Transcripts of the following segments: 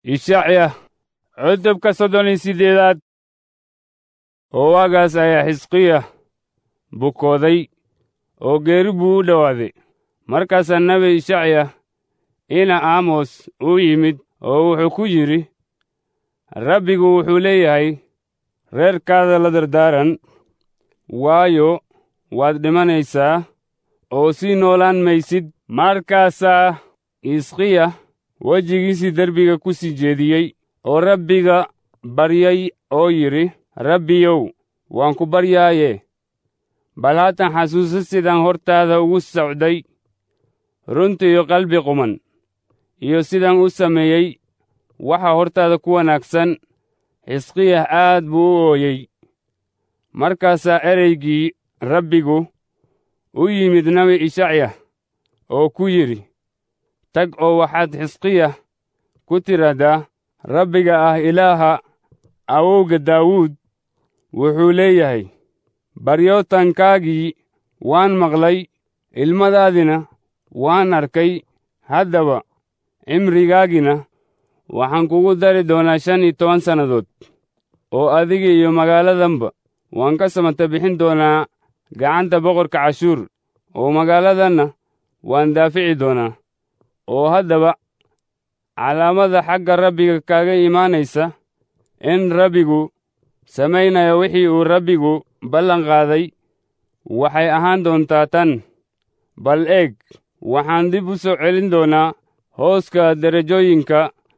ishacya cutubka soddon iyo siddeedaad oo waagaas ayaa xisqiya bukooday oo geeri buu u dhowaaday markaasaa nebi ishacya ina aamos u yimid oo wuxuu ku yidhi rabbigu wuxuu leeyahay reerkaada la dardaaran waayo waad dhimanaysaa oo sii noolaan maysid markaasaa isqiya wejigiisii derbiga ku sii jeediyey oo rabbiga baryay oo yidhi rabbiyow waan ku baryaaye bal haatan xasuuso sidaan hortaada ugu socday runta iyo qalbi quman iyo sidaan u sameeyey waxa hortaada ku wanaagsan xisqiyah aad buu u ooyey markaasaa ereygii rabbigu u yimid nebi ishacya oo ku yidhi tag oo waxaad xisqiyah ku tidhaahdaa rabbiga ah ilaaha awowga daawuud wuxuu leeyahay baryootankaagii waan maqlay ilmadaadina waan arkay haddaba cimrigaagina waxaan kugu dari doonaa shan iyo toban sannadood oo adiga iyo magaaladanba waan ka samata bixin doonaa gacanta boqorka cashuur oo magaaladanna waan daafici doonaa oo haddaba calaamada xagga rabbiga kaaga imaanaysa in rabbigu samaynayo wixii uu rabbigu ballan qaaday waxay ahaan doontaa tan bal eeg waxaan dib u soo celin doonaa hooska derajooyinka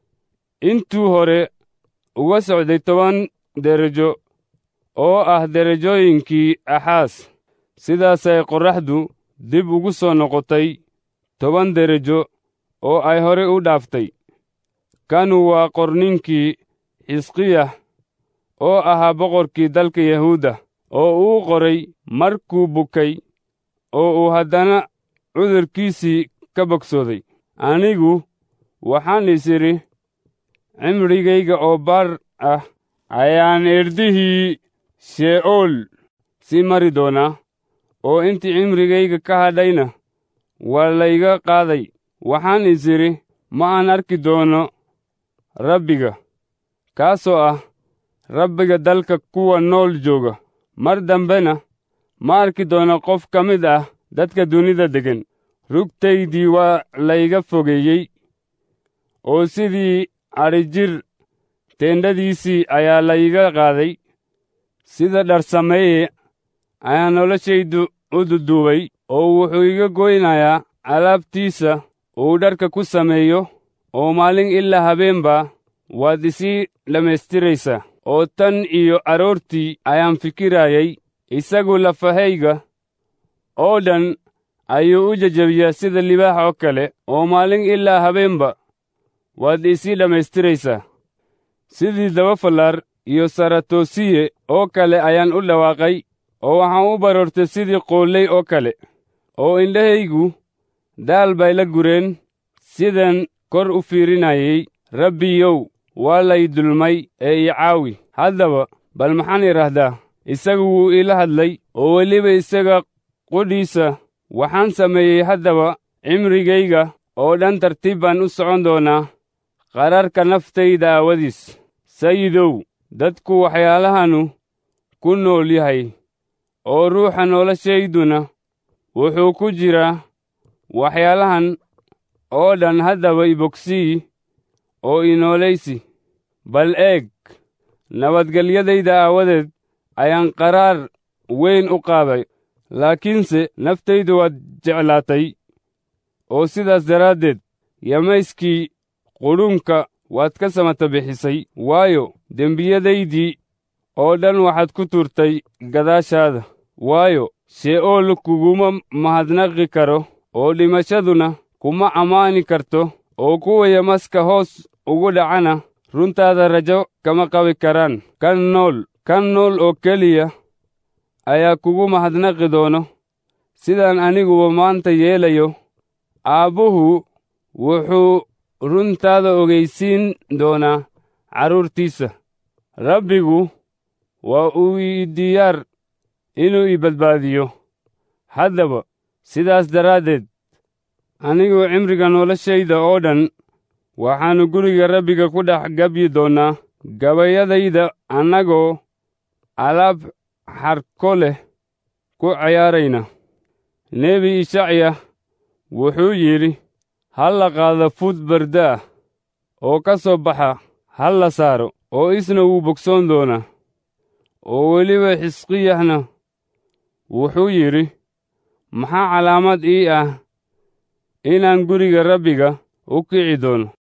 intuu hore uga socday toban derajo oo ah derajooyinkii axaas sidaasay qorraxdu dib ugu soo noqotay toban derajo oo ay hore u dhaaftay kanu waa qorninkii xisqiyah oo ahaa boqorkii dalka yahuudda oo uu qoray markuu bukay oo uu haddana cudurkiisii ka bogsooday anigu waxaan is idhi cimrigayga oo baar ah ayaan irdihii she'ool sii mari doonaa oo intii cimrigayga ka hadhayna waa layga qaaday waxaan is idhi ma aan arki doono rabbiga kaasoo ah rabbiga dalka kuwa nool jooga mar dambena ma arki doono qof ka mid ah dadka dunida deggan rugtaydii waa layga fogeeyey oo sidii adhijir teendhadiisii ayaa layga qaaday sida dharsameeye ayaa noloshaydu u duduubay oo wuxuu iga goynayaa alaabtiisa uu dharka ku sameeyo oo maalin ilaa habeenba waad isii dhammaystiraysaa oo tan iyo aroortii ayaan fikirayay isagu lafahayga oo dhan ayuu u jejebiyaa sida libaax oo kale oo maalin ilaa habeenba waad isii dhammaystiraysaa sidii dabafallaar iyo saratoosiye oo kale ayaan u dhawaaqay oo waxaan u baroortay sidii qoolley oo kale oo indhahaygu daal bay la gureen sidan kor u fiirinayay rabbiyow waa lay dulmay ee ii caawi haddaba bal maxaan idhaahdaa isagu wuu iila hadlay oo weliba isaga qudhiisa waxaan sameeyey haddaba cimrigayga oo dhan tartiib baan u socon doonaa qararka naftayda aawadiis sayidow dadku waxyaalahanu ku nool yahay oo ruuxa noloshayduna wuxuu ku jiraa waxyaalahan oo dhan haddaba ibogsii oo inoolaysi bal eeg nabadgelyadayda aawadeed ayaan qaraar weyn u qaaday laakiinse naftaydu waad jeclaatay oo sidaas daraaddeed yamayskii qudhuunka waad ka samata bixisay waayo dembiyadaydii oo dhan waxaad ku turtay gadaashaada waayo she'ool kuguma mahadnaqi karo oo dhimashaduna kuma ammaani karto oo kuwa yamaska hoos ugu dhacana runtaada rajo kama qabi karaan kan nool kan nool oo keliya ayaa kugu mahadnaqi doono sidaan aniguba maanta yeelayo aabbuhu wuxuu runtaada ogaysiin doonaa carruurtiisa rabbigu waa uu ii diyaar inuu ii badbaadiyo haddaba sidaas daraaddeed anigu cimriga noloshayda oo dhan waxaannu guriga rabbiga ku dhex gabyi doonnaa gabayadayda annagoo alaab xarko leh ku ciyaarayna nebi ishacya wuxuu yidhi ha la qaado fuud barda ah oo ka soo baxa ha la saaro oo isna wuu bogsoon doonaa oo weliba xisqiyahna wuxuu yidhi maxaa calaamad ii ah inaan guriga rabbiga u kici doono